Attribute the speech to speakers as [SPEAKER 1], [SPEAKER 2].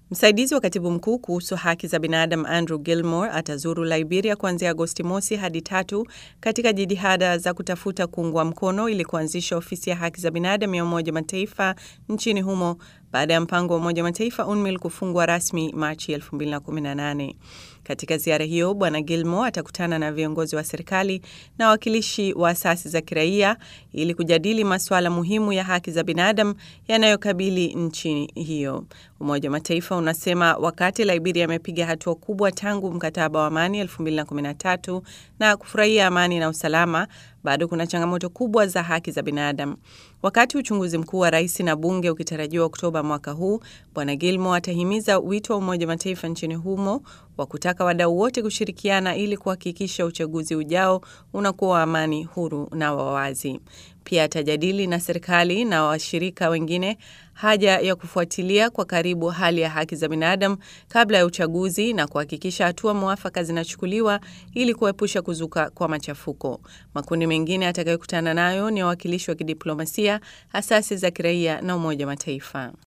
[SPEAKER 1] Msaidizi wa katibu mkuu kuhusu haki za binadamu Andrew Gilmore atazuru Liberia kuanzia Agosti mosi hadi tatu katika jitihada za kutafuta kuungwa mkono ili kuanzisha ofisi ya haki za binadamu ya Umoja Mataifa nchini humo baada ya mpango wa Umoja Mataifa UNMIL kufungwa rasmi Machi 2018. Katika ziara hiyo, Bwana Gilmore atakutana na viongozi wa serikali na wawakilishi wa asasi za kiraia ili kujadili masuala muhimu ya haki za binadamu yanayokabili nchi hiyo. Umoja wa Mataifa unasema wakati Liberia imepiga hatua kubwa tangu mkataba wa amani 2013 na kufurahia amani na usalama, bado kuna changamoto kubwa za haki za binadamu. Wakati uchunguzi mkuu wa rais na bunge ukitarajiwa Oktoba mwaka huu, Bwana Gilmore atahimiza wito wa Umoja wa Mataifa nchini humo wa kutaka wadau wote kushirikiana ili kuhakikisha uchaguzi ujao unakuwa wa amani, huru na wa wazi. Pia atajadili na serikali na washirika wengine haja ya kufuatilia kwa karibu hali ya haki za binadamu kabla ya uchaguzi na kuhakikisha hatua mwafaka zinachukuliwa ili kuepusha kuzuka kwa machafuko. Makundi mengine atakayokutana nayo ni wawakilishi wa kidiplomasia, asasi za kiraia na Umoja wa Mataifa.